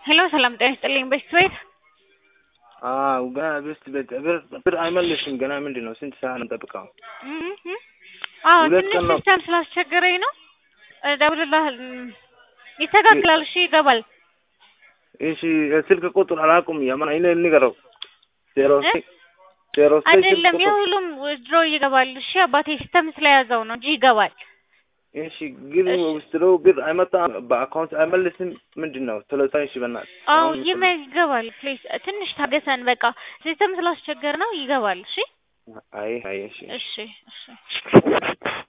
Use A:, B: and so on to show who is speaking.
A: ሄሎ ሰላም ጤና ይስጥልኝ። በሽት ቤት
B: አዎ ገና ብስት ቤት ብር ብር አይመልስም። ገና ምንድን ነው ስንት ሰዓት ነው ጠብቀው?
A: አዎ
B: ሁለት
A: ትንሽ
B: ቀን ነው።
A: ሲስተም ስላስቸገረኝ ነው። እደውልልሃል። ይስተካከላል። እሺ ይገባል።
B: እሺ ስልክ ቁጥር አላውቅም። የማን እኔ ንገረው። ዜሮ
A: እ?
B: ስድስት ዜሮ ስድስት ስልክ
A: አይደለም
B: ቁጥር
A: የሁሉም ድሮ ይገባል። እሺ አባቴ ሲስተም ስለያዘው ነው እንጂ ይገባል።
B: እሺ ግን
A: እሺ።
B: ውስጥ ብር አይመጣም። በአካውንት አይመልስም። ምንድን ነው ስለዛ እሺ በእናትህ
A: አዎ
B: አሁን
A: ይመ ይገባል። ፕሊዝ ትንሽ ታገሰን። በቃ ሲስተም ስላስቸገር ነው። ይገባል። እሺ
B: አይ አይ እሺ
A: እሺ እሺ